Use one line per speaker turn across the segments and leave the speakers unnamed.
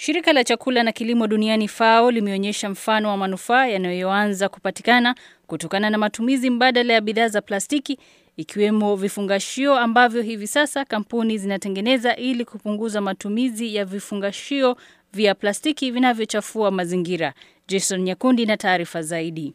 Shirika la chakula na kilimo duniani FAO limeonyesha mfano wa manufaa yanayoanza kupatikana kutokana na matumizi mbadala ya bidhaa za plastiki ikiwemo vifungashio ambavyo hivi sasa kampuni zinatengeneza ili kupunguza matumizi ya vifungashio vya plastiki vinavyochafua mazingira. Jason Nyakundi na taarifa zaidi.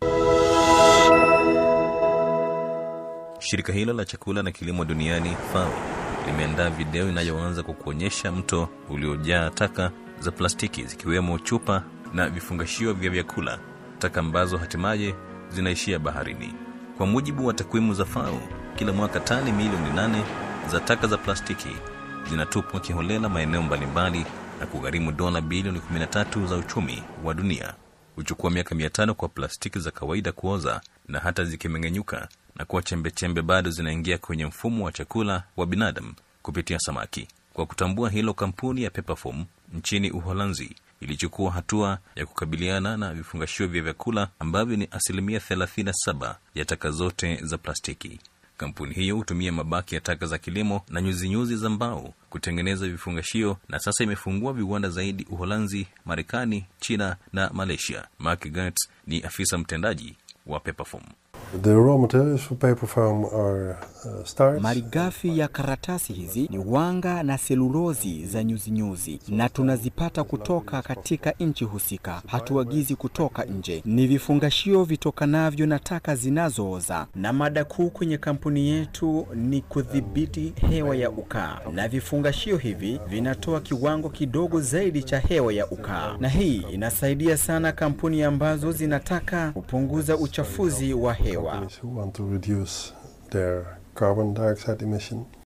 Shirika hilo la chakula na kilimo duniani FAO limeandaa video inayoanza kwa kuonyesha mto uliojaa taka za plastiki zikiwemo chupa na vifungashio vya vyakula, taka ambazo hatimaye zinaishia baharini. Kwa mujibu wa takwimu za FAO, kila mwaka tani milioni nane za taka za plastiki zinatupwa kiholela maeneo mbalimbali na kugharimu dola bilioni 13 za uchumi wa dunia. Huchukua miaka mia tano kwa plastiki za kawaida kuoza, na hata zikimeng'enyuka na kuwa chembechembe bado zinaingia kwenye mfumo wa chakula wa binadamu kupitia samaki. Kwa kutambua hilo, kampuni ya Peperform nchini Uholanzi ilichukua hatua ya kukabiliana na vifungashio vya vyakula ambavyo ni asilimia 37 ya taka zote za plastiki. Kampuni hiyo hutumia mabaki ya taka za kilimo na nyuzinyuzi za mbao kutengeneza vifungashio na sasa imefungua viwanda zaidi Uholanzi, Marekani, China na Malaysia. Mark Gertz ni afisa mtendaji wa Peperform.
The raw materials for paper foam are uh, starch.
Malighafi ya karatasi hizi ni wanga na selulozi za nyuzinyuzi, na tunazipata kutoka katika nchi husika, hatuagizi kutoka nje. Ni vifungashio vitokanavyo na taka zinazooza, na mada kuu kwenye kampuni yetu ni kudhibiti hewa ya ukaa, na vifungashio hivi vinatoa kiwango kidogo zaidi cha hewa ya ukaa, na hii inasaidia sana kampuni ambazo zinataka kupunguza uchafuzi wa hewa.
Companies who want to reduce their carbon dioxide emission.